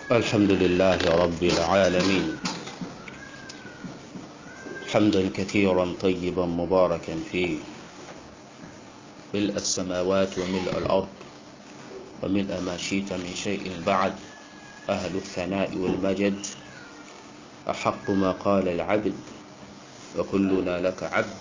الحمد لله رب العالمين حمدا كثيرا طيبا مباركا فيه ملء السماوات وملء الأرض وملء ما شئت من شيء بعد أهل الثناء والمجد أحق ما قال العبد وكلنا لك عبد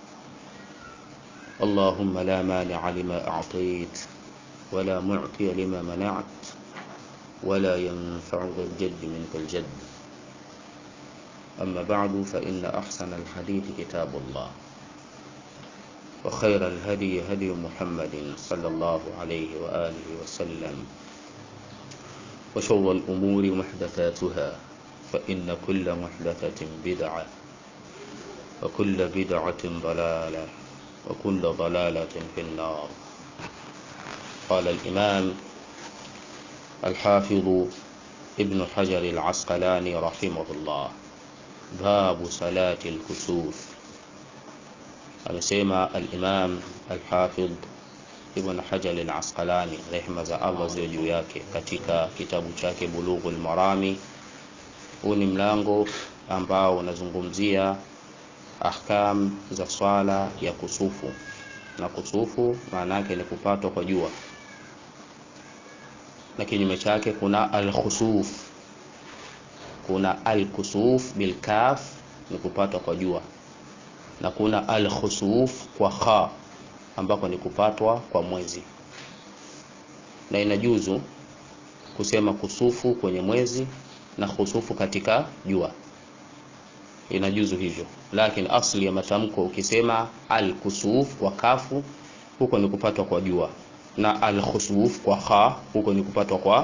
اللهم لا مانع لما أعطيت ولا معطي لما منعت ولا ينفع ذا الجد منك الجد أما بعد فإن أحسن الحديث كتاب الله وخير الهدي هدي محمد صلى الله عليه وآله وسلم وشر الأمور محدثاتها فإن كل محدثة بدعة وكل بدعة ضلالة وكل ضلالة في النار قال الإمام الحافظ ابن حجر العسقلاني رحمه الله باب صلاة الكسوف amesema al-Imam al-Hafidh Ibn Hajar al-Asqalani rehma za Allah ziwe juu yake katika kitabu chake Bulughul Marami. Huu ni mlango ambao unazungumzia ahkam za swala ya kusufu, na kusufu maana yake ni kupatwa kwa jua, na kinyume chake kuna al-khusuf. Kuna al-kusuf bil kaf ni kupatwa kwa jua na kuna al-khusuf kwa kha ambako ni kupatwa kwa mwezi, na inajuzu kusema kusufu kwenye mwezi na khusufu katika jua, inajuzu hivyo. Lakini asli ya matamko ukisema al-kusuf kwa kafu, huko ni kupatwa kwa jua, na al-khusuf kwa kha, huko ni kupatwa kwa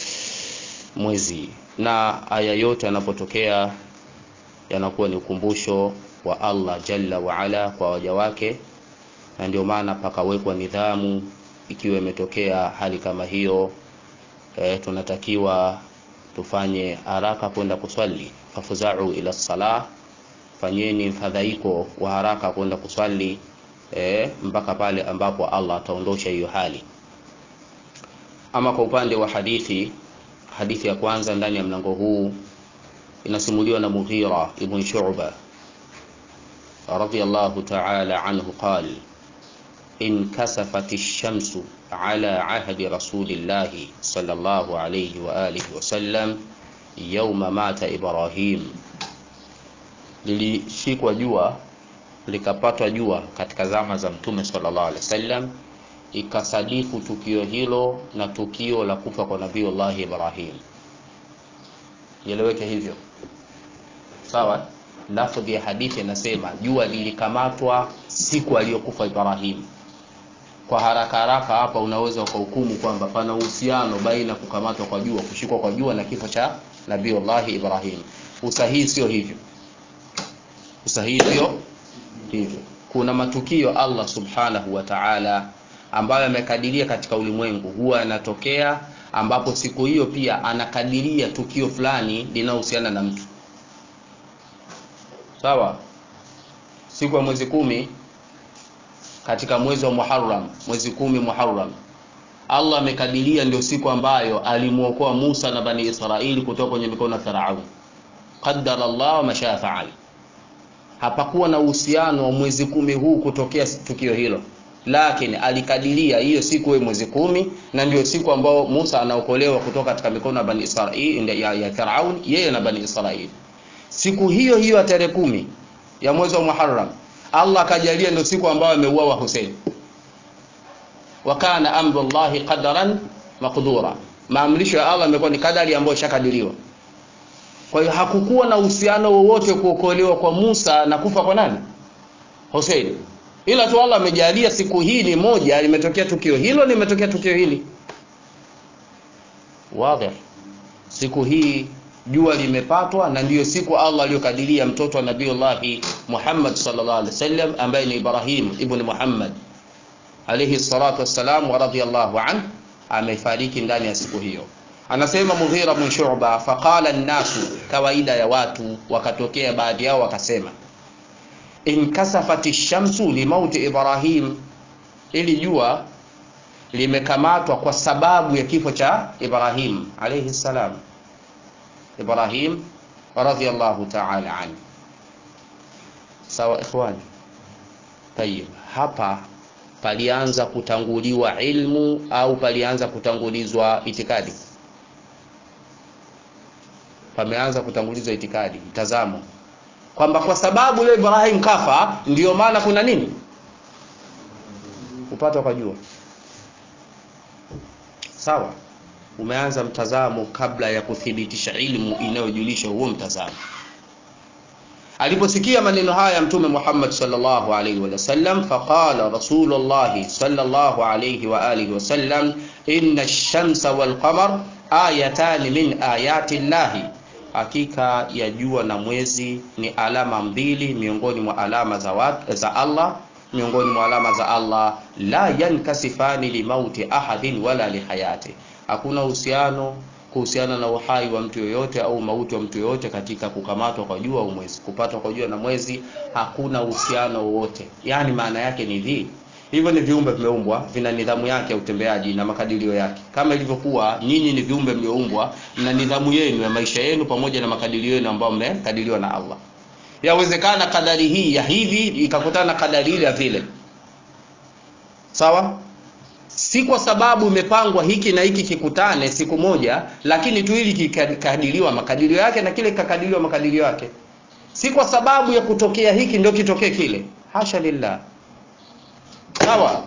mwezi. Na aya yote yanapotokea yanakuwa ni ukumbusho wa Allah jalla wa ala kwa waja wake, na ndio maana pakawekwa nidhamu. Ikiwa imetokea hali kama hiyo e, tunatakiwa tufanye haraka kwenda kuswali, fafuzau ila salah, fanyeni mfadhaiko wa haraka kwenda kuswali e, mpaka pale ambapo Allah ataondosha hiyo hali. Ama kwa upande wa hadithi, hadithi ya kwanza ndani ya mlango huu inasimuliwa na Mughira ibn Shu'ba رضي الله تعالى عنه قال انكسفت الشمس على عهد رسول الله صلى الله عليه وآله وسلم يوم مات إبراهيم lilishikwa jua likapatwa jua katika zama za mtume sallallahu alaihi wasallam ikasadifu tukio hilo na tukio la kufa kwa nabiiullah Ibrahim ieleweke hivyo sawa lafdhi ya hadithi inasema jua lilikamatwa siku aliyokufa Ibrahim. Kwa haraka haraka hapa unaweza ukahukumu kwamba pana uhusiano baina kukamatwa kwa jua, kushikwa kwa jua na kifo cha Nabiiullah Ibrahim. Usahihi sio hivyo, usahihi sio hivyo. Kuna matukio Allah subhanahu wa ta'ala ambayo amekadiria katika ulimwengu huwa yanatokea, ambapo siku hiyo pia anakadiria tukio fulani linaohusiana na mtu sawa siku ya mwezi kumi katika mwezi wa Muharram mwezi kumi Muharram Allah amekadiria ndio siku ambayo alimuokoa Musa na bani Israili kutoka kwenye mikono ya Farao qaddara Allah ma shaa faal hapakuwa na uhusiano wa mwezi kumi huu kutokea tukio hilo lakini alikadiria hiyo siku ya mwezi kumi na ndio siku ambao Musa anaokolewa kutoka katika mikono ya bani Israili ya, ya Farao yeye na bani Israili siku hiyo hiyo ya tarehe kumi ya mwezi wa Muharram Allah akajalia ndio siku ambayo ameuawa Hussein. Wa kana amrullahi qadaran maqdura, maamrisho ya Allah yamekuwa ni kadari ambayo ishakadiriwa. Kwa hiyo hakukuwa na uhusiano wowote kuokolewa kwa Musa na kufa kwa nani? Hussein. Ila tu Allah amejalia siku hii ni moja, limetokea tukio hilo, limetokea tukio hili. Wazi. Siku hii jua limepatwa na ndiyo siku Allah aliyokadiria mtoto wa Nabiiullah Muhammad sallallahu alaihi wasallam ambaye ni Ibrahim ibn Muhammad alayhi salatu wassalam wa radiyallahu an amefariki ndani ya siku hiyo. Anasema Mughira bin Shu'ba, faqala an-nasu, kawaida ya watu wakatokea baadhi yao wakasema, inkasafati shamsu limauti Ibrahim, ili jua limekamatwa kwa sababu ya kifo cha Ibrahim alayhi salam Ibrahim radhiyallahu ta'ala anhu. Sawa ikhwani, tayib, hapa palianza kutanguliwa ilmu au palianza kutangulizwa itikadi? Pameanza kutangulizwa itikadi, mtazamo kwamba kwa sababu leo Ibrahim kafa, ndiyo maana kuna nini upata ukajua. Sawa, umeanza mtazamo kabla ya kuthibitisha ilmu inayojulisha huo mtazamo. Aliposikia maneno haya Mtume Muhammad sallallahu alaihi wasallam, faqala Rasulullah sallallahu alaihi wa alihi wasallam, inna ash-shamsa wal qamar ayatan min ayati llahi, hakika ya jua na mwezi ni alama mbili miongoni mwa alama za, wat, za Allah miongoni mwa alama za Allah. La yankasifani limauti ahadin wala lihayati, hakuna uhusiano kuhusiana na uhai wa mtu yoyote au mauti wa mtu yoyote katika kukamatwa kwa jua au mwezi. Kupatwa kwa jua na mwezi hakuna uhusiano wowote, yaani maana yake ni hii hivyo ni viumbe vimeumbwa, vina nidhamu yake ya utembeaji na makadirio yake, kama ilivyokuwa nyinyi ni viumbe mlioumbwa na nidhamu yenu ya maisha yenu pamoja na makadirio yenu ambayo mmekadiriwa na Allah. Yawezekana kadari hii ya hivi ikakutana na kadari ile ya vile, sawa si kwa sababu imepangwa hiki na hiki kikutane siku moja, lakini tu hili kikadiriwa makadirio yake na kile kikakadiriwa makadirio yake, si kwa sababu ya kutokea hiki ndio kitokee kile. Hasha lillah, sawa.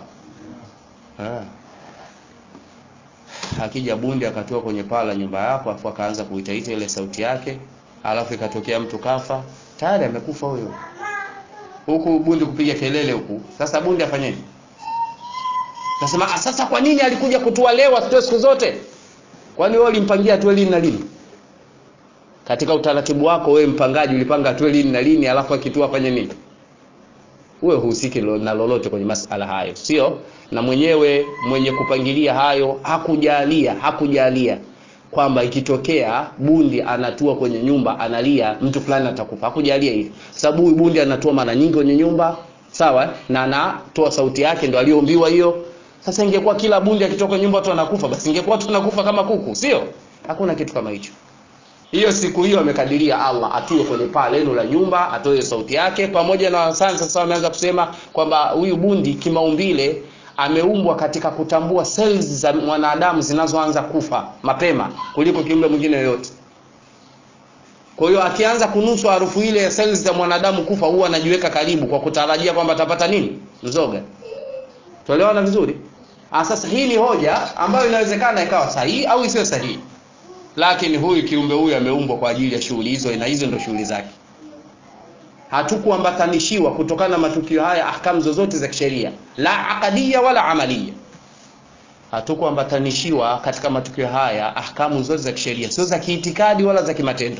Akija bundi akatoa kwenye paa la nyumba yako, afu akaanza kuitaita ile sauti yake, alafu ikatokea mtu kafa, tayari amekufa huyo, huku bundi kupiga kelele huku. Sasa bundi afanyeje? Nasema sasa, kwa nini alikuja kutua leo asitoe siku zote? Kwani wewe ulimpangia atoe lini na lini? Katika utaratibu wako wewe mpangaji ulipanga atoe lini na lini, alafu akitua afanye nini? Wewe husiki na lolote kwenye masala hayo, sio? Na mwenyewe mwenye kupangilia hayo hakujalia, hakujalia kwamba ikitokea bundi anatua kwenye nyumba analia mtu fulani atakufa, hakujalia hivi, sababu huyu bundi anatua mara nyingi kwenye nyumba, sawa, na anatoa sauti yake, ndo aliyoombiwa hiyo sasa ingekuwa kila bundi akitoka nyumba watu wanakufa, basi ingekuwa watu wanakufa kama kuku, sio? Hakuna kitu kama hicho. Hiyo siku hiyo amekadiria Allah atue kwenye paa lenu la nyumba, atoe sauti yake, pamoja na wasansa sasa wameanza kusema kwamba huyu bundi kimaumbile ameumbwa katika kutambua cells za mwanadamu zinazoanza kufa mapema kuliko kiumbe mwingine yoyote. Kwa hiyo akianza kunusu harufu ile ya cells za mwanadamu kufa, huwa anajiweka karibu kwa kutarajia kwamba atapata nini? Mzoga. Tuelewana vizuri? Ah, sasa hii ni hoja ambayo inawezekana ikawa sahihi au isiyo sahihi, lakini huyu kiumbe huyu ameumbwa kwa ajili ya shughuli hizo, na hizo ndio shughuli zake. Hatukuambatanishiwa kutokana na matukio haya ahkamu zozote za kisheria, la akadia wala amalia. Hatukuambatanishiwa katika matukio haya ahkamu zote za kisheria, sio za kiitikadi wala za kimatendo.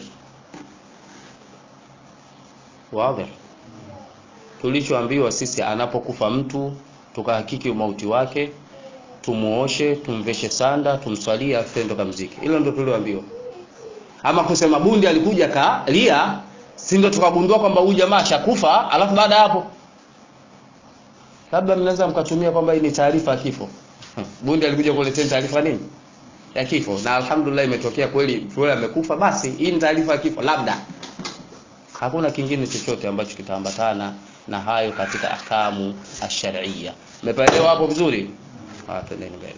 Wazi. Tulichoambiwa sisi, anapokufa mtu tukahakiki umauti wake, tumuoshe, tumveshe sanda, tumswalie, afendo kamziki. Hilo ndio tulioambiwa. Ama kusema bundi alikuja kalia, si ndio tukagundua kwamba huyu jamaa ashakufa, alafu baada hapo labda mnaweza mkatumia kwamba hii ni taarifa ya kifo. Bundi alikuja kuletea taarifa nini ya kifo, na alhamdulillah imetokea kweli yule amekufa, basi hii ni taarifa ya kifo. Labda hakuna kingine chochote ambacho kitaambatana na hayo katika ahkamu ash-shar'iyya. Umepaelewa hapo vizuri? Ah, twendeni mbele.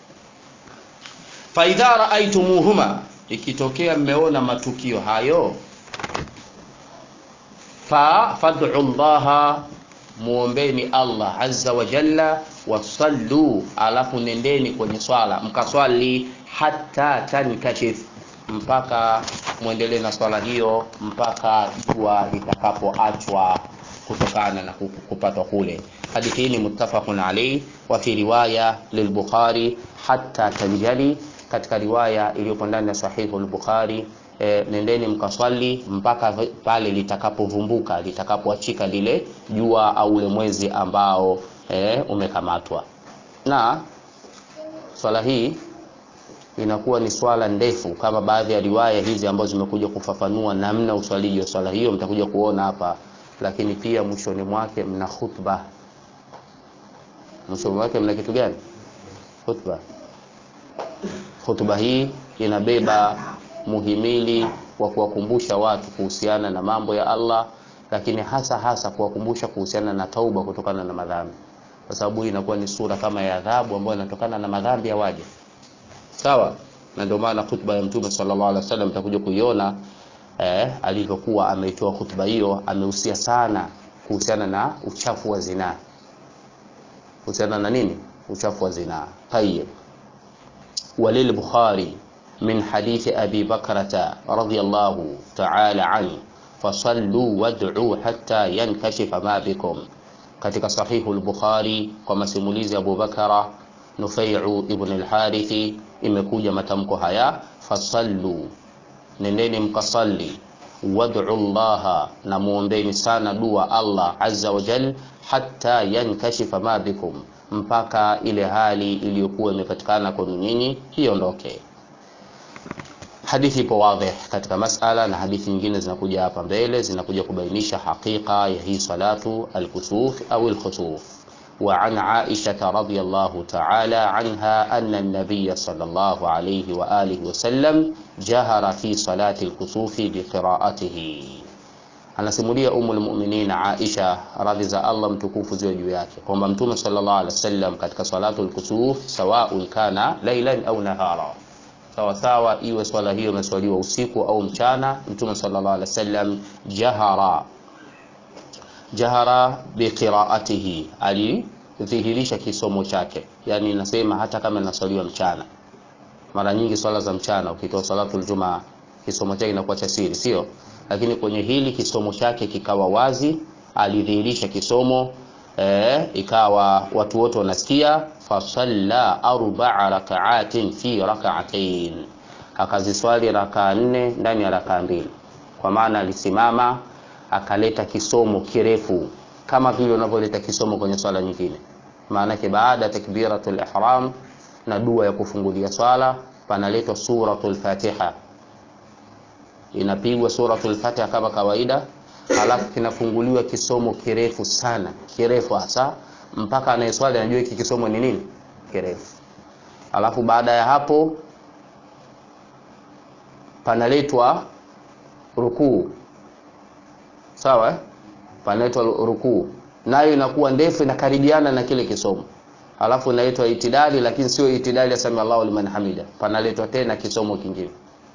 Fa idha ra'aytumuhuma, ikitokea mmeona matukio hayo, fa fad'u Allah, muombeni Allah azza wa jalla, wasallu, alafu nendeni kwenye swala mkaswali, hatta tankashif, mpaka muendelee na swala hiyo mpaka jua litakapoachwa kutokana na kupatwa kule. Hadithi hii ni muttafaqun alayhi wa fi riwaya lilbukhari hatta tanjali, katika riwaya iliyopo ndani ya sahihu al-Bukhari e, nendeni mkaswali mpaka pale litakapovumbuka litakapoachika lile jua au ule mwezi ambao e, umekamatwa. Na swala hii inakuwa ni swala ndefu kama baadhi ya riwaya hizi ambazo zimekuja kufafanua namna uswaliji wa swala hiyo, mtakuja kuona hapa lakini pia mwishoni mwake mna khutba. Mwishoni mwake mna kitu gani? Khutba. Khutba hii inabeba muhimili wa kuwakumbusha watu kuhusiana na mambo ya Allah, lakini hasa hasa kuwakumbusha kuhusiana na tauba kutokana na madhambi, kwa sababu hii inakuwa ni sura kama ya adhabu ambayo inatokana na madhambi ya waja. Sawa, na ndio maana khutba ya Mtume sallallahu alaihi wasallam utakuja kuiona eh, alivyokuwa ameitoa khutba hiyo, amehusia sana kuhusiana na uchafu wa zinaa. Kuhusiana na nini? Uchafu wa zinaa. Tayyib. Walil Bukhari min hadithi Abi Bakrata radhiyallahu ta'ala anhu fasallu wad'u hatta yankashifa ma bikum, katika sahihu al-Bukhari kwa masimulizi ya Abu Bakara Nufai'u ibn al-Harithi imekuja matamko haya fasallu nendeni mkasalli, wad'u llaha, na muombeni sana dua Allah azza wa jal, hatta yankashifa ma bikum, mpaka ile hali iliyokuwa imepatikana kwenu nyinyi iondoke. Hadithi ipo wadhih katika masala, na hadithi nyingine zinakuja hapa mbele zinakuja kubainisha hakika ya hii salatu alkusuf au alkhusuf. وعن عائشة رضي الله تعالى عنها أن النبي صلى الله عليه وآله وسلم جهر في صلاة الكسوف بقراءته anasimulia umu lmuminin Aisha radhi za Allah mtukufu ziwe juu yake kwamba Mtume sallallahu alaihi wasallam katika salatu lkusuf sawaun kana lailan au nahara, sawa sawa, iwe swala hiyo imeswaliwa usiku au mchana, Mtume sallallahu alaihi wasallam jahara jahara biqiraatihi, alidhihirisha kisomo chake. Yani nasema hata kama inaswaliwa mchana, mara nyingi swala za mchana ukitoa salatul jumaa kisomo chake inakuwa cha siri, sio? Lakini kwenye hili kisomo chake kikawa wazi, alidhihirisha kisomo e, ikawa watu wote wanasikia. Fasalla arbaa rakaatin fi rakaatain, akaziswali rakaa nne ndani ya rakaa mbili, kwa maana alisimama akaleta kisomo kirefu kama vile unavyoleta kisomo kwenye swala nyingine. Maanake baada ya takbiratul ihram na dua ya kufungulia swala panaletwa suratul Fatiha, inapigwa suratul Fatiha kama kawaida, halafu kinafunguliwa kisomo kirefu sana, kirefu hasa mpaka anayeswali anajua hiki kisomo ni nini kirefu. Halafu baada ya hapo panaletwa rukuu sawa, panaitwa rukuu, nayo inakuwa ndefu, inakaribiana na kile kisomo. Alafu inaitwa itidali, lakini sio itidali ya sami Allahu liman hamida, panaletwa tena kisomo kingine,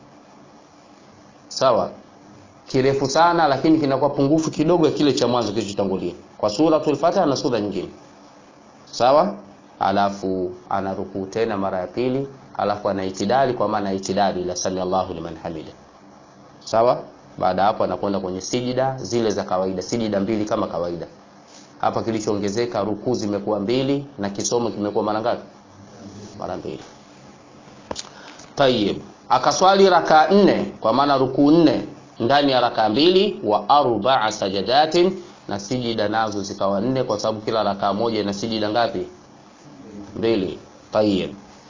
sawa, kirefu sana, lakini kinakuwa pungufu kidogo ya kile cha mwanzo kilichotangulia, kwa suratul Fatiha na sura nyingine, sawa. Alafu anarukuu tena mara ya pili, alafu ana itidali, kwa maana itidali la sami Allahu liman hamida, sawa baada ya hapo anakwenda kwenye sijida zile za kawaida, sijida mbili kama kawaida. Hapa kilichoongezeka rukuu zimekuwa mbili na kisomo kimekuwa mara ngapi? Mara mbili. Tayib, akaswali raka nne, kwa maana rukuu nne ndani ya raka mbili, wa arbaa sajadatin, na sijida nazo zikawa nne, kwa sababu kila raka moja ina sijida ngapi? Mbili. Tayib.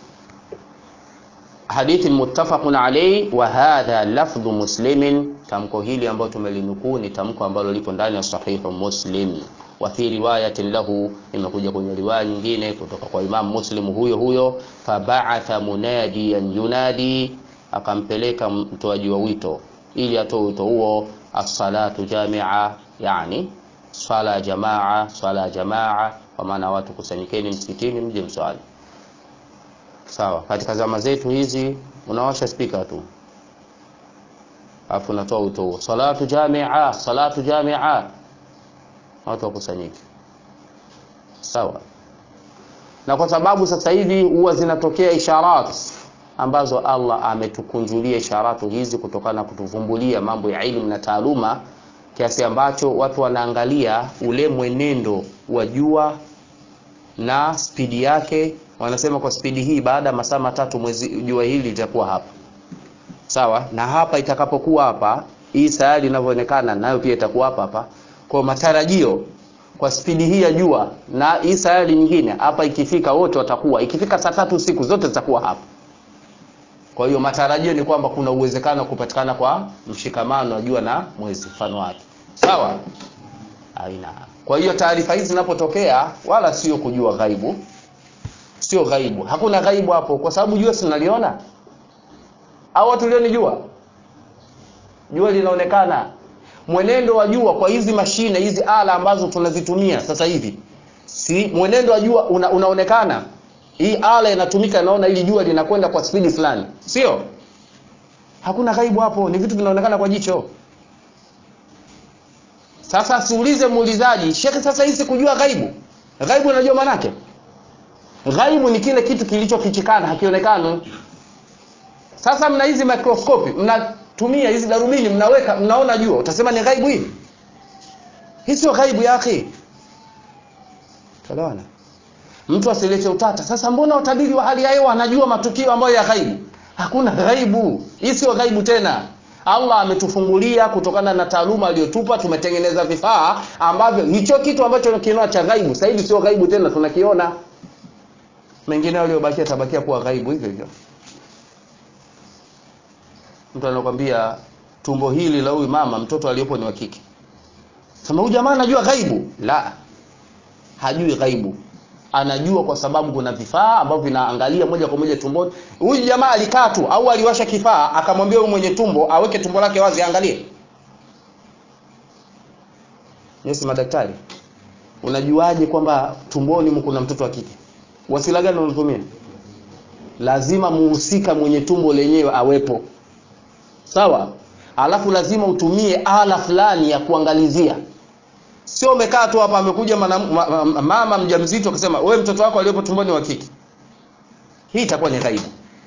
Hadithi muttafaqun alayhi wa hadha lafdhu Muslimin, tamko hili ambalo tumelinukuu ni tamko ambalo lipo ndani ya sahihu Muslim. Wa fi riwayatin lahu, imekuja kwenye riwaya nyingine kutoka kwa Imam Muslim huyo huyo, faba'atha munadiyan yunadi, akampeleka mtoaji wa wito ili atoe wito huo, as-salatu jamia, yani swala ya jamaa, swala ya jamaa, kwa maana watu kusanyikeni msikitini mje mswali Sawa, katika zama zetu hizi unawasha spika tu, alafu unatoa wito huo, salatu jamia, salatu jamia, watu wakusanyike. Sawa, na kwa sababu sasa hivi huwa zinatokea isharat ambazo Allah ametukunjulia isharatu hizi kutokana na kutuvumbulia mambo ya elimu na taaluma, kiasi ambacho watu wanaangalia ule mwenendo wa jua na spidi yake wanasema kwa spidi hii, baada ya masaa matatu mwezi jua hili litakuwa hapa sawa, na hapa itakapokuwa hapa, hii sayari inavyoonekana nayo pia itakuwa hapa hapa. Kwa matarajio kwa spidi hii ya jua na hii sayari nyingine hapa, ikifika wote watakuwa, ikifika saa tatu usiku zote zitakuwa hapa. Kwa hiyo matarajio ni kwamba kuna uwezekano wa kupatikana kwa mshikamano wa jua na mwezi, mfano wake sawa, aina. Kwa hiyo taarifa hizi zinapotokea, wala sio kujua ghaibu sio ghaibu, hakuna ghaibu hapo, kwa sababu jua si tunaliona au watu lioni jua? jua linaonekana mwenendo wa jua kwa hizi mashine hizi ala ambazo tunazitumia sasa hivi si mwenendo wa jua una, unaonekana hii ala inatumika inaona ili jua linakwenda kwa spidi fulani sio hakuna ghaibu hapo ni vitu vinaonekana kwa jicho sasa siulize muulizaji shekhe sasa hisi kujua ghaibu ghaibu unajua manake ghaibu ni kile kitu kilichofichikana hakionekani sasa mna hizi mikroskopi mnatumia hizi darubini mnaweka mnaona jua utasema ni ghaibu hii hii sio ghaibu ya akhi tuelewana mtu asilete utata sasa mbona utabiri wa hali ya hewa anajua matukio ambayo ya ghaibu hakuna ghaibu hii sio ghaibu tena allah ametufungulia kutokana na taaluma aliyotupa tumetengeneza vifaa ambavyo hicho kitu ambacho kinaona cha ghaibu sasa hivi sio ghaibu tena tunakiona mengine aliyobakia tabakia kuwa ghaibu hivyo hivyo mtu anakwambia tumbo hili la huyu mama mtoto aliyopo ni wa kike sema huyu jamaa anajua ghaibu la hajui ghaibu anajua kwa sababu kuna vifaa ambavyo vinaangalia moja kwa moja tumboni huyu jamaa alikaa tu au aliwasha kifaa akamwambia huyu mwenye tumbo aweke tumbo lake wazi aangalie nyesi madaktari unajuaje kwamba tumboni kuna mtoto wa kike wasila gani unatumia lazima muhusika mwenye tumbo lenyewe awepo sawa alafu lazima utumie ala fulani ya kuangalizia sio umekaa tu hapa amekuja ma, ma, mama mjamzito akasema wewe mtoto wako aliyepo tumboni wa kike hii itakuwa ni ghaibu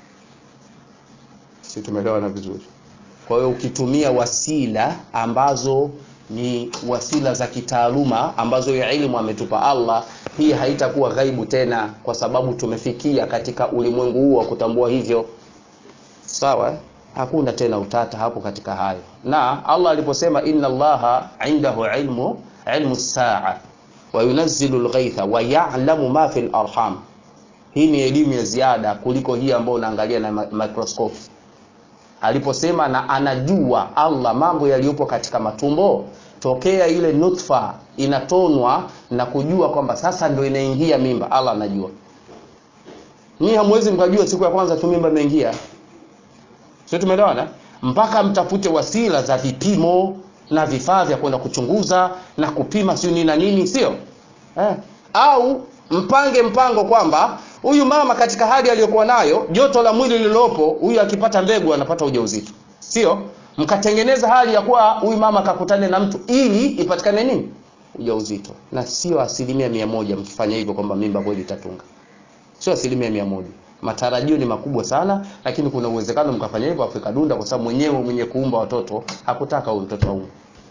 si tumeelewana vizuri kwa hiyo ukitumia wasila ambazo ni wasila za kitaaluma ambazo ya ilmu ametupa allah hii haitakuwa ghaibu tena kwa sababu tumefikia katika ulimwengu huu wa kutambua hivyo sawa eh? hakuna tena utata hapo katika hayo na allah aliposema inna allaha indahu ilmu ilmu saa wa yunazzilu lghaitha wa ya'lamu ma fi larham hii ni elimu ya ziada kuliko hii ambayo unaangalia na microscope aliposema na anajua allah mambo yaliyopo katika matumbo tokea ile nutfa inatonwa na kujua kwamba sasa ndio inaingia mimba allah anajua nyii hamwezi mkajua siku ya kwanza tu mimba imeingia sio tumeelewana mpaka mtafute wasila za vipimo na vifaa vya kwenda kuchunguza na kupima siu nini na nini sio eh. au mpange mpango kwamba huyu mama katika hali aliyokuwa nayo joto la mwili lililopo huyu akipata mbegu anapata ujauzito sio mkatengeneza hali ya kuwa huyu mama akakutane na mtu ili ipatikane nini ujauzito na sio asilimia mia moja mkifanya hivyo kwamba mimba kweli itatunga sio asilimia mia moja matarajio ni makubwa sana lakini kuna uwezekano mkafanya hivyo afrika dunda kwa sababu mwenyewe mwenye kuumba watoto hakutaka huyu mtoto aume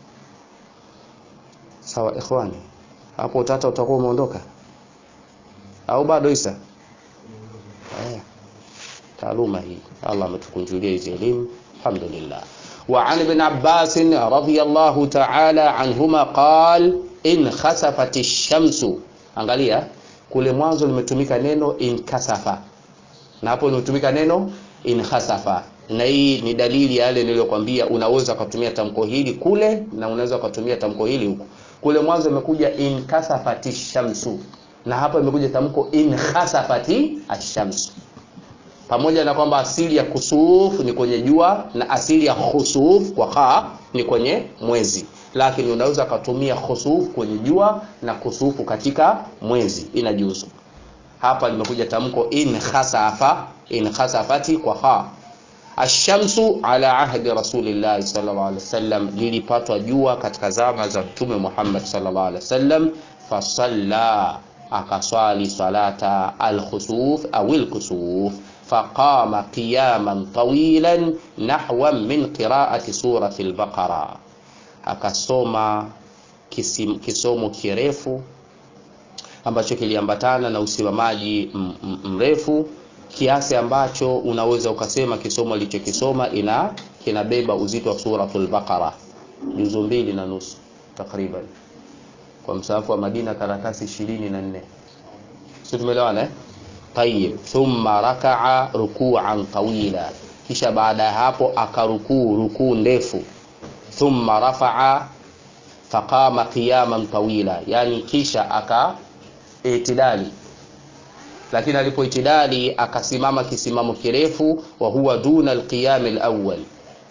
sawa ikhwani hapo utata utakuwa umeondoka au bado isa haya taaluma hii allah ametukunjulia hizi elimu alhamdulillah وعن ابن عباس رضي الله تعالى عنهما قال إن خسفت الشمس angalia kule mwanzo limetumika neno inkasafa na hapo limetumika neno inhasafa na hii ni dalili yale niliyokwambia unaweza ukatumia tamko hili kule na unaweza ukatumia tamko hili huku kule mwanzo imekuja inkasafati shamsu na hapa imekuja tamko inhasafati ashamsu pamoja na kwamba asili ya kusuf ni kwenye jua na asili ya khusuf kwa kha ni kwenye mwezi lakini unaweza ukatumia khusuf kwenye jua na kusufu katika mwezi inajuzu hapa limekuja tamko in khasafa in khasafati kwa kha ashamsu ala ahdi rasulillahi sallallahu alaihi wasallam lilipatwa jua katika zama za mtume Muhammad sallallahu alaihi wasallam fasalla akaswali salata alkhusuf au alkusuf فقام قياما طويلا نحوا من قراءة سورة البقرة akasoma kisim, kisomo kirefu ambacho kiliambatana na usimamaji mrefu kiasi ambacho unaweza ukasema kisomo alichokisoma ina kinabeba uzito wa suratul baqara juzu mbili na nusu takriban kwa msahafu wa Madina karatasi ishirini na nne sio tumeelewana eh? Tayyib, thumma rakaa rukuan tawila, kisha baada ya hapo akarukuu rukuu ndefu. Thumma rafaa faqama qiyaman tawila, yani kisha aka itidali, lakini alipoitidali akasimama kisimamo kirefu. Wa huwa duna alqiyam alawwal,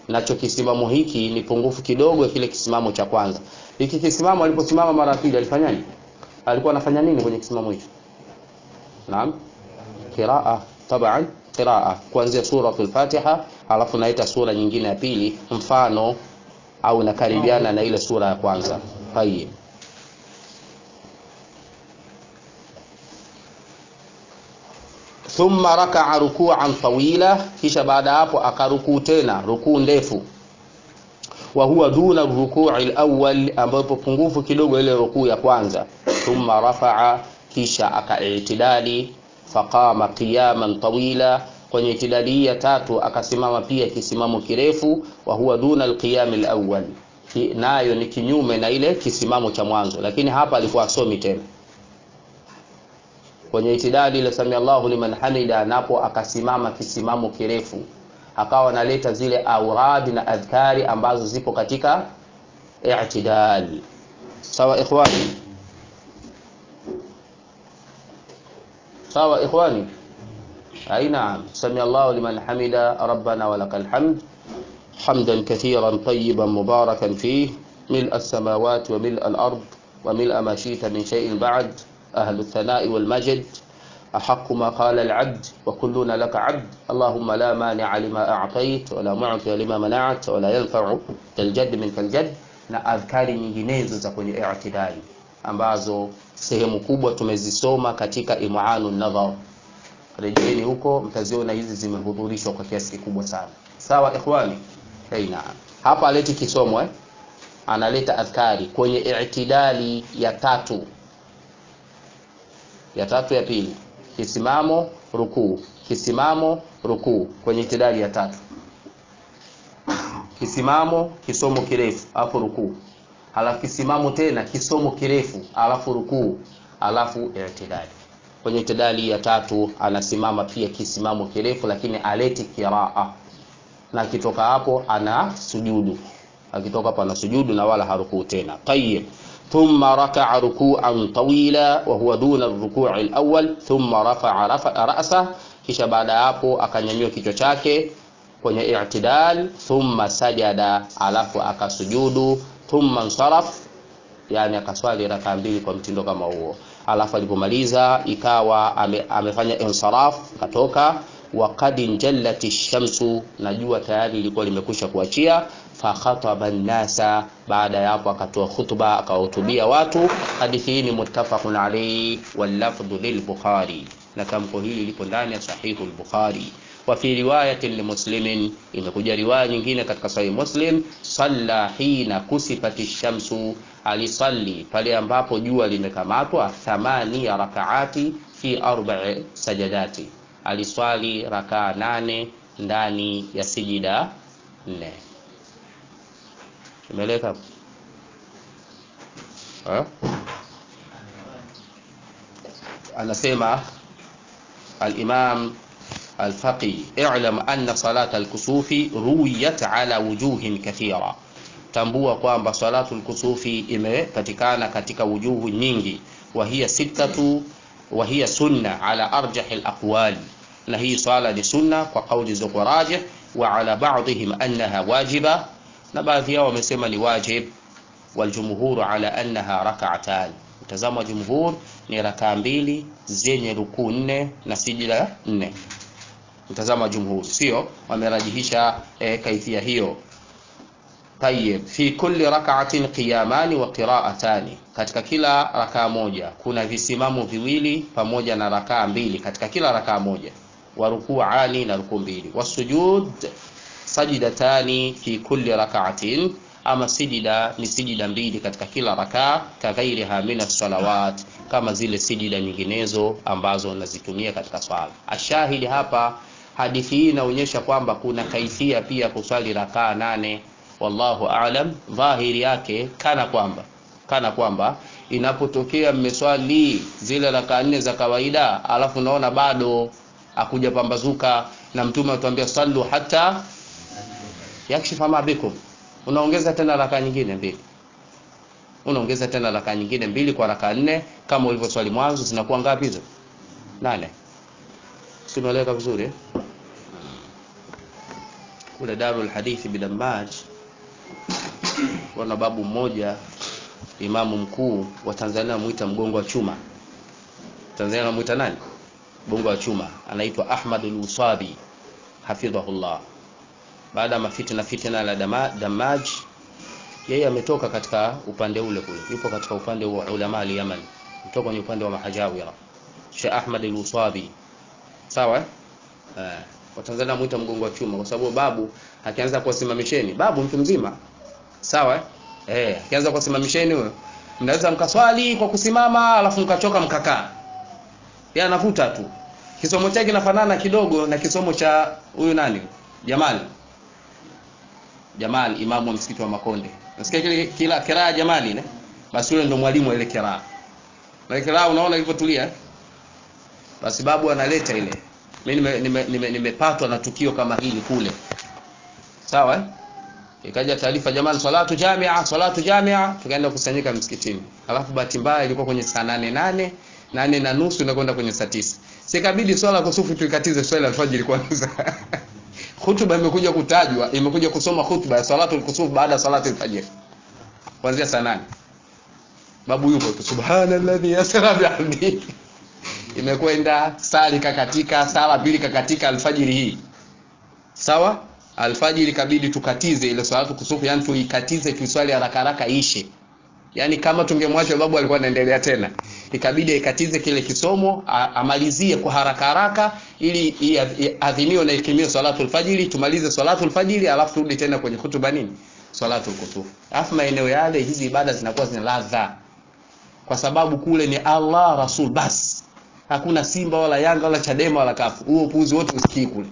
nacho kisimamo hiki ni pungufu kidogo kile kisimamo cha kwanza hiki kisimamo aliposimama mara ya pili alifanyaje alikuwa anafanya nini kwenye kisimamo hicho naam qiraa taban qiraa kuanzia suratul fatiha alafu naita sura nyingine ya pili mfano au nakaribiana na ile sura ya kwanza tayib thumma rakaa rukuan tawila kisha baada hapo akarukuu tena rukuu ndefu wa huwa duna rukui alawwal ambapo pungufu kidogo ile rukuu ya kwanza thumma rafaa kisha akaitidali faqama qiyaman tawila kwenye itidali hii ya tatu akasimama pia kisimamo kirefu wa huwa duna alqiyam alawwal nayo ni kinyume na ile kisimamo cha mwanzo lakini hapa alikuwa asomi tena kwenye itidali ile sami Allahu liman hamida napo akasimama kisimamo kirefu akawa analeta zile auradi na adhkari ambazo zipo katika i'tidal sawa ikhwani sawa ikhwani أي نعم سمع الله لمن حمد ربنا ولك الحمد حمدا كثيرا طيبا مباركا فيه ملء السماوات وملء الأرض وملء ما شئت من شيء بعد أهل الثناء والمجد أحق ما قال العبد وكلنا لك عبد اللهم لا مانع لما أعطيت ولا معطي لما منعت ولا ينفع الجد منك الجد na adhkari nyinginezo za kwenye i'tidali ambazo sehemu kubwa tumezisoma katika imanu nadhar rejeeni huko mtaziona hizi zimehudhurishwa kwa kiasi kikubwa sana sawa ikhwani hey, naam hapa aleti kisomo eh? analeta adhkari kwenye i'tidali ya tatu ya tatu ya pili kisimamo rukuu kisimamo rukuu kwenye itidali ya tatu kisimamo kisomo kirefu alafu rukuu halafu kisimamo tena kisomo kirefu alafu rukuu alafu itidali kwenye itidali ya tatu anasimama pia kisimamo kirefu lakini aleti kiraa na akitoka hapo ana sujudu akitoka hapo ana sujudu na wala harukuu tena tayib ثم ركع ركوعا طويلا وهو دون الركوع الأول ثم رفع رفع رأسه kisha baada ya hapo akanyanyua kichwa chake kwenye i'tidal thumma sajada alafu akasujudu thumma nsaraf yani akaswali raka mbili kwa mtindo kama huo alafu alipomaliza ikawa ame, amefanya insaraf katoka waqad injallati shamsu na jua tayari lilikuwa limekwisha kuachia fakhataba nnasa baada ya hapo akatoa khutba akawahutubia watu hadithi hii ni muttafaqun alayhi wallafdhu lilbukhari na tamko hili lipo ndani ya sahihu al-bukhari wa fi riwayatin limuslimin imekuja riwaya nyingine katika sahih muslim salla hina kusifati shamsu alisalli pale ambapo jua limekamatwa thamani ya rakaati fi arba'i sajadati aliswali rakaa nane ndani ya sijida nne imeleka anasema al-imam الفقي اعلم أن صلاة الكسوف رويت على وجوه كثيرة tambua kwamba salatu lkusufi imepatikana katika wujuhu nyingi wahiya sittatu wahiya sunna ala arjahi laqwali na hii swala ni sunna kwa kauli zilizokuwa rajih wa ala ba'dihim annaha wajiba na baadhi yao wamesema ni wajib waljumhuru ala annaha rak'atan mtazamo wa jumhur ni rakaa mbili zenye rukuu nne na sijida nne mtazamo wa jumhur sio wamerajihisha e, kaifia hiyo tayib fi kulli rak'atin qiyamani wa qira'atani katika kila rakaa moja kuna visimamo viwili pamoja na rakaa mbili katika kila rakaa moja wa ruku'ani na rukuu mbili wasujud sajidatani fi kulli rak'atin ama sijida ni sijida mbili katika kila rakaa kaghairiha min salawat kama zile sijida nyinginezo ambazo nazitumia katika swala ashahidi hapa hadithi hii inaonyesha kwamba kuna kaifia pia kuswali rakaa nane wallahu aalam dhahiri yake kana kwamba kana kwamba inapotokea mmeswali zile rakaa nne za kawaida alafu naona bado akuja pambazuka na mtume atuambia sallu hata yakshifa ma bikum unaongeza tena rakaa nyingine mbili unaongeza tena rakaa nyingine mbili kwa rakaa nne kama ulivyo swali mwanzo zinakuwa ngapi hizo nane simeleka vizuri eh? kule Darul Hadithi Bidamaj wana babu mmoja imamu mkuu wa Tanzania anamuita mgongo wa chuma. Tanzania anamuita nani? Mgongo wa chuma, anaitwa Ahmad al-Usabi hafidhahullah. Baada ya mafitina fitina la dama, Damaj, yeye ametoka katika upande ule kule, yupo katika upande wa ulama al-Yaman, kutoka kwenye upande wa Mahajawira, Sheikh Ahmad al-Usabi, sawa eh? Watanzania anamuita mgongo wa chuma kwa sababu babu akianza kuwasimamisheni, babu mtu mzima, sawa eh, akianza kuwasimamisheni huyo, mnaweza mkaswali kwa kusimama, alafu mkachoka mkakaa, yeye anavuta tu. Kisomo chake kinafanana kidogo na kisomo cha huyu nani, Jamal Jamal, imamu wa msikiti wa Makonde. Nasikia kile kila kiraa Jamali ne? Basi yule ndo mwalimu wa ile kiraa. Na kiraa unaona ilivyotulia? Basi babu analeta ile. Mimi nimepatwa nime, nime, nime na tukio kama hili kule. Sawa eh? Ikaja taarifa jamani, salatu jamia, salatu jamia, tukaenda kusanyika msikitini. Alafu bahati mbaya ilikuwa kwenye saa nane nane nane na nusu na kwenda kwenye saa tisa. Sikabidi swala kusufu tuikatize swala alfajiri kwanza. Hutuba imekuja kutajwa, imekuja kusoma hutuba ya salatu al-kusuf baada ya salatu al-fajr. Kuanzia saa nane. Babu yupo tu subhanalladhi yasra bihamdi. Imekwenda sali kakatika, sala pili kakatika alfajiri hii. Sawa? Alfajiri kabidi tukatize ile salatu kusufu, yani tuikatize tuiswali haraka haraka ishe. Yaani kama tungemwacha babu alikuwa anaendelea tena. Ikabidi ikatize kile kisomo amalizie kwa haraka haraka ili adhimiwe na ikimio salatul fajiri tumalize salatul fajiri alafu turudi tena kwenye hutuba nini? Salatul kusuf. Alafu maeneo yale hizi ibada zinakuwa zina ladha. Kwa sababu kule ni Allah Rasul bas. Hakuna Simba wala Yanga wala Chadema wala Kafu. Huo upuzi wote usikii kule.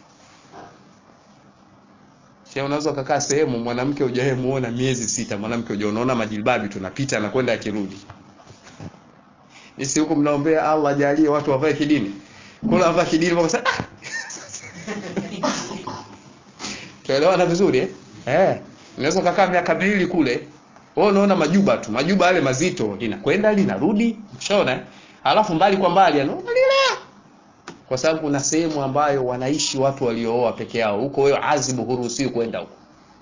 Sio unaweza ukakaa sehemu mwanamke hujaye muona miezi sita, mwanamke hujaye unaona majilbabi tunapita na kwenda akirudi. Nisi huko mnaombea Allah ajalie watu wavae kidini. Kula wavae kidini kwa sababu Tuelewana vizuri eh? Eh. Unaweza kukaa miaka miwili kule. Wewe unaona majuba tu, majuba yale mazito linakwenda linarudi, ushaona? Alafu mbali kwa mbali anaona lile. Kwa sababu kuna sehemu ambayo wanaishi watu waliooa peke yao. Huko wewe azibu huruhusiwi kwenda huko.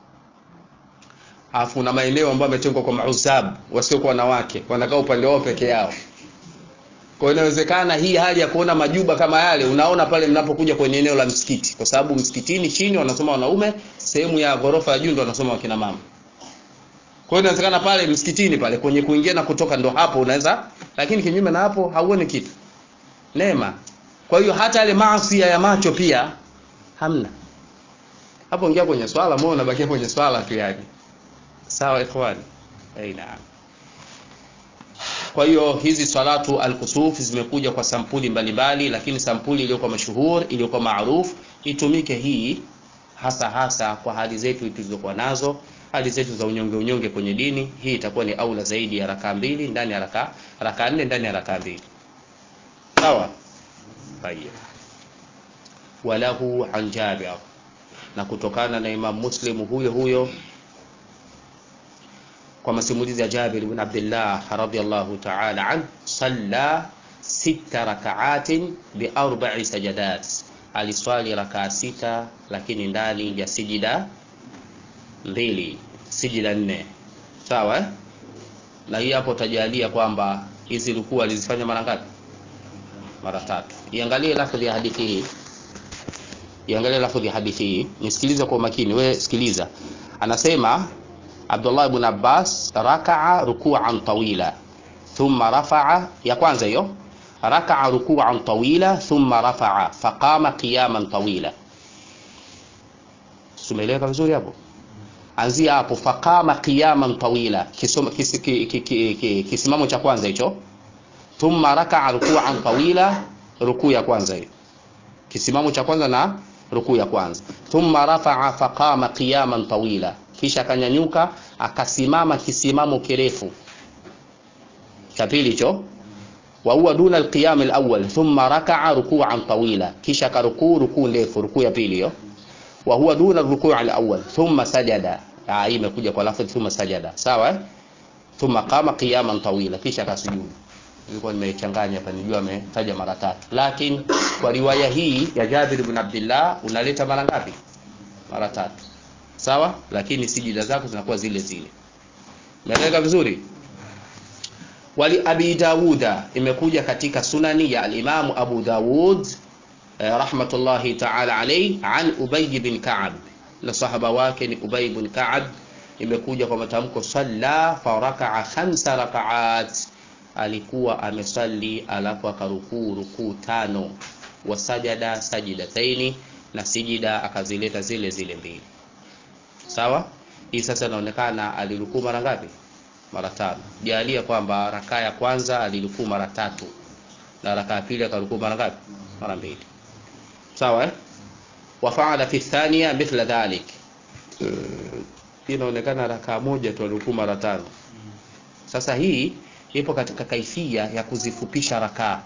Alafu kuna maeneo ambayo yametengwa kwa mauzab, wasiokuwa wanawake, wanakaa upande wao peke yao. Kwa hiyo inawezekana hii hali ya kuona majuba kama yale unaona pale mnapokuja kwenye eneo la msikiti, kwa sababu msikitini chini wanasoma wanaume, sehemu ya ghorofa ya juu ndo wanasoma wakina mama. Kwa hiyo inawezekana pale msikitini pale kwenye kuingia na kutoka ndo hapo unaweza, lakini kinyume na hapo hauoni kitu. Neema. Kwa hiyo hata yale maasi ya macho pia hamna. Hapo ingia kwenye swala, moyo unabakia kwenye swala tu yani. Sawa ikhwani? Eh, naam. Kwa hiyo hizi salatu al-kusuf zimekuja kwa sampuli mbalimbali, lakini sampuli iliyokuwa mashuhur iliyokuwa maarufu itumike hii hasa hasa kwa hali zetu tulizokuwa nazo, hali zetu za unyonge unyonge kwenye dini. Hii itakuwa ni aula zaidi ya raka mbili ndani ya raka raka nne ndani ya raka mbili. Sawa? Tayeb. Walahu an Jabir, na kutokana na Imam Muslim huyo huyo kwa masimulizi ya Jabir ibn Abdullah radhiyallahu ta'ala an salla sita raka'atin bi arba'i sajadat, aliswali rakaa sita lakini ndani ya sijida mbili, sijida nne. Sawa eh? Na hii hapo utajalia kwamba hizi rukuu alizifanya mara ngapi? Mara tatu. Iangalie lafdhi ya hadithi hii, iangalie lafdhi ya hadithi hii, nisikilize kwa makini. We sikiliza, anasema Abdullah ibn Abbas raka'a ruku'an tawila thumma rafa'a, ya kwanza hiyo raka'a ruku'an tawila thumma rafa'a faqama qiyaman tawila. Tumeeleka vizuri hapo? Anzia hapo, faqama qiyaman tawila, kisimamo cha kwanza hicho. Thumma raka'a ruku'an tawila, rukuu ya kwanza hiyo, kisimamo cha kwanza na rukuu ya kwanza. Thumma rafa'a faqama qiyaman tawila kisha akanyanyuka akasimama kisimamo kirefu cha pili hicho. wa huwa duna alqiyam alawwal thumma raka'a ruku'an tawila, kisha akarukuu rukuu ndefu, rukuu ya pili hiyo. wa huwa duna alruku' alawwal thumma sajada, hii imekuja kwa lafzi thumma sajada, sawa eh? thumma qama qiyaman tawila, kisha akasujudu. Nilikuwa nimechanganya hapa, nijua ametaja mara tatu, lakini kwa riwaya hii ya Jabir ibn Abdullah unaleta mara ngapi? mara tatu sawa lakini sijida zako zinakuwa zile zile umeeleweka vizuri wali abi dawuda imekuja katika sunani ya alimamu abu dawud eh, rahmatullahi taala alayhi an ubay bin ka'ab na sahaba wake ni ubay bin ka'ab imekuja kwa matamko salla farakaa khamsa rakaat alikuwa amesali alafu akarukuu rukuu tano wasajada sajidataini na sijida akazileta zile zile mbili sawa hii sasa inaonekana alirukuu mara ngapi mara tano jalia kwamba rakaa ya kwanza alirukuu mara tatu na rakaa ya pili akarukuu mara ngapi mara mbili sawa eh? wafaala fi thania mithla dhalik hii inaonekana rakaa moja tu alirukuu mara tano sasa hii ipo katika kaifia ya kuzifupisha rakaa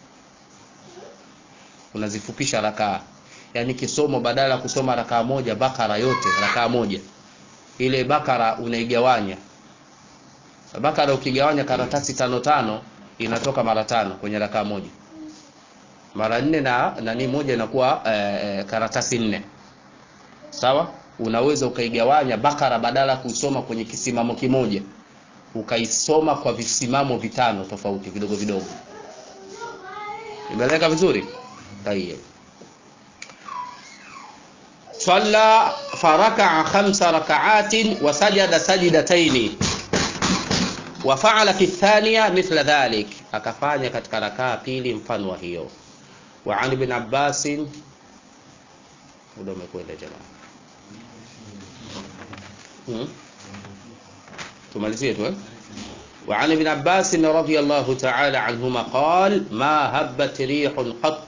unazifupisha rakaa yaani kisomo badala ya kusoma rakaa moja bakara yote rakaa moja ile bakara unaigawanya bakara ukigawanya karatasi tano tano inatoka mara tano kwenye rakaa moja mara nne na nani moja inakuwa e, karatasi nne sawa unaweza ukaigawanya bakara badala ya kuisoma kwenye kisimamo kimoja ukaisoma kwa visimamo vitano tofauti vidogo vidogo imeeleka vizuri tayeb صلى فركع خمس ركعات وسجد سجدتين وفعل في الثانية مثل ذلك akafanya katika rakaa pili mfano wa hiyo wa an ibn Abbas muda umekwenda jamaa hmm? tumalizie tu eh وعن ابن عباس رضي الله تعالى عنهما قال ما هبت ريح قط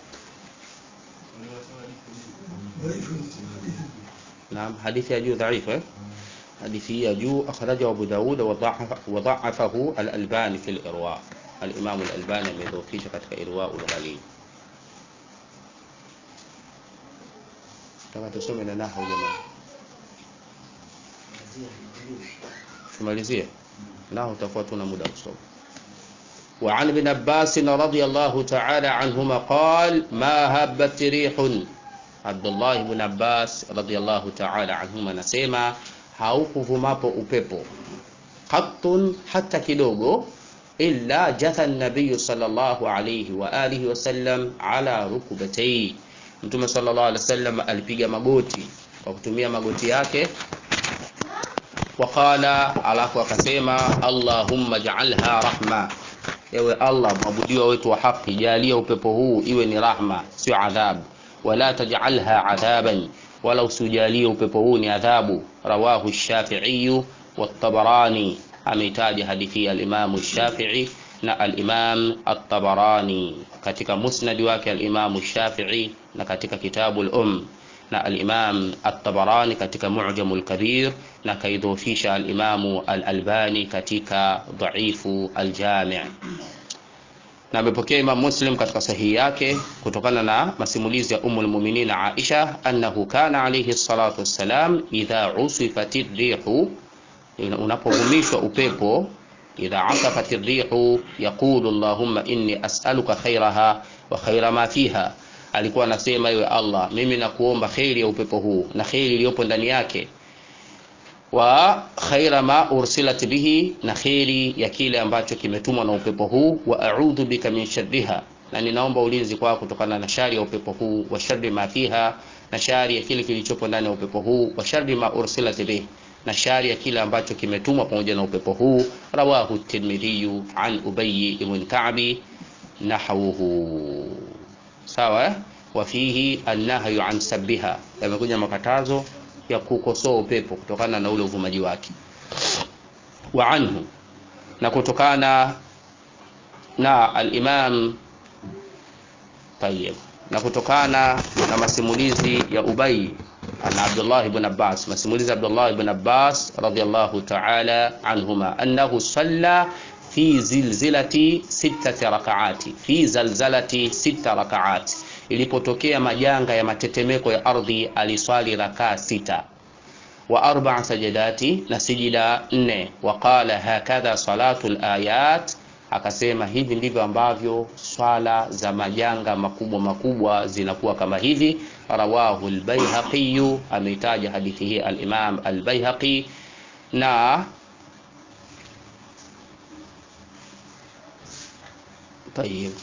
نعم حديث يجو ضعيف حديث يجو أخرجه أبو داود وضعف وضعفه الألباني في الإرواء الإمام الألباني مذوكيش katika إرواء الغليل kama tusome na nahu jamaa tumalizie nao utakuwa tuna muda kusoma وعن ابن عباس رضي الله تعالى عنهما قال ما هبت ريح عبد الله بن عباس رضي الله تعالى عنهما nasema haukuvumapo upepo qattun hata kidogo illa jatha an-nabiy sallallahu alayhi wa alihi wasallam ala rukbatayhi mtume sallallahu alayhi wasallam alipiga magoti kwa kutumia magoti yake waqala alafu akasema allahumma ja'alha rahma ewe allah mwabudiwa wetu wa haki jalia upepo huu iwe ni rahma sio adhabu wala taj'alha adhaban wala usijalie upepo huu ni adhabu rawahu ash-shafi'i wat-tabarani ameitaja hadithi ya al-imam ash-shafi'i na al-imam at-tabarani katika musnad wake al-imam ash-shafi'i na katika kitabu al-um na al-imam at-tabarani katika mu'jam al-kabir na kaidhofisha al-imam al-albani katika dha'ifu al-jami' na amepokea Imam Muslim katika sahihi yake kutokana na masimulizi ya Ummul Mu'minin Aisha annahu kana alayhi salatu wassalam idha usifati rihu unapovumishwa upepo idha asafati rihu yaqulu Allahumma inni as'aluka khairaha wa khaira ma fiha alikuwa anasema iwe Allah mimi nakuomba khairi ya upepo huu na khairi iliyopo ndani yake wa khaira ma ursilat bihi na khairi ya kile ambacho kimetumwa na upepo huu wa a'udhu bika min sharriha na ninaomba ulinzi kwako kutokana na shari ya upepo huu wa sharri ma fiha na shari ya kile kilichopo ndani ya upepo huu wa sharri ma ursilat bihi na shari ya kile ambacho kimetumwa pamoja na upepo huu rawahu at-Tirmidhi an Ubay ibn Ka'bi nahwuhu sawa eh? wa fihi an-nahyu an sabbiha yamekuja makatazo ya kukosoa upepo kutokana na ule uvumaji wake wa anhu na kutokana na al-Imam Tayyib na kutokana na masimulizi ya Ubay na Abdullah ibn Abbas masimulizi ya Abdullah ibn Abbas radiyallahu ta'ala anhuma annahu salla fi zilzilati sittati rak'ati fi zalzalati sita rak'ati ilipotokea majanga ya matetemeko ya ardhi aliswali rakaa sita wa arba sajadati na sijida nne waqala hakadha salatu alayat akasema hivi ndivyo ambavyo swala za majanga makubwa makubwa zinakuwa kama hivi rawahu al-Baihaqi ameitaja hadithi hii al-Imam al-Baihaqi na طيب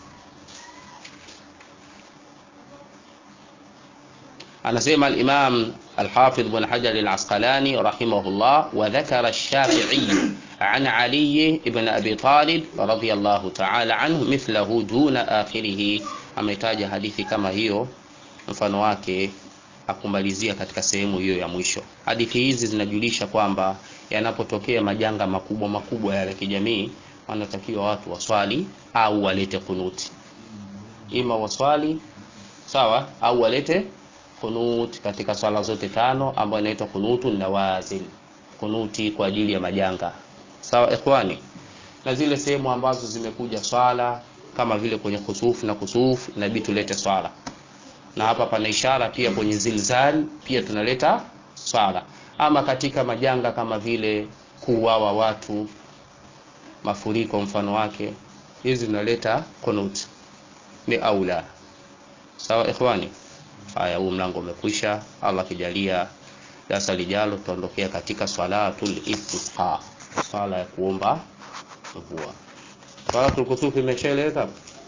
anasema al-Imam al-Hafidh Ibn Hajar al-Asqalani rahimahullah wa dhakara ash-Shafi'i an Ali ibn Abi Talib radiyallahu ta'ala anhu mithlahu duna akhirih ametaja hadithi kama hiyo mfano wake akumalizia katika sehemu hiyo ya mwisho hadithi hizi zinajulisha kwamba yanapotokea majanga makubwa makubwa ya kijamii wanatakiwa watu waswali au walete kunuti ima waswali sawa au walete kunut katika swala zote tano ambayo inaitwa kunutu nawazil kunuti kwa ajili ya majanga sawa ikhwani na zile sehemu ambazo zimekuja swala kama vile kwenye kusufu na kusufu inabidi tulete swala na hapa pana ishara pia kwenye zilzal pia tunaleta swala ama katika majanga kama vile kuuawa watu mafuriko mfano wake hizi tunaleta kunut ni aula sawa ikhwani haya huu mlango umekwisha allah akijalia darasa lijalo tutaondokea katika swalatul istisqa swala ya kuomba mvua swalatul kusufi imeshaeleweka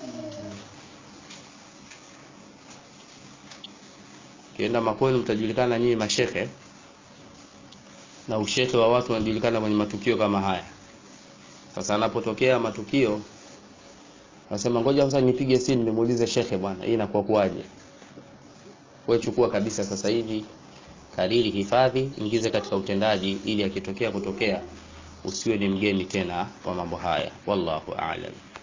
kienda makwenu mtajulikana nyinyi mashehe na ushehe wa watu wanajulikana kwenye matukio kama haya sasa anapotokea matukio nasema ngoja sasa nipige simu nimuulize shekhe bwana hii inakuwa kuwaje wewe chukua kabisa sasa hivi kariri hifadhi ingize katika utendaji ili akitokea kutokea usiwe ni mgeni tena wa mambo haya wallahu a'lam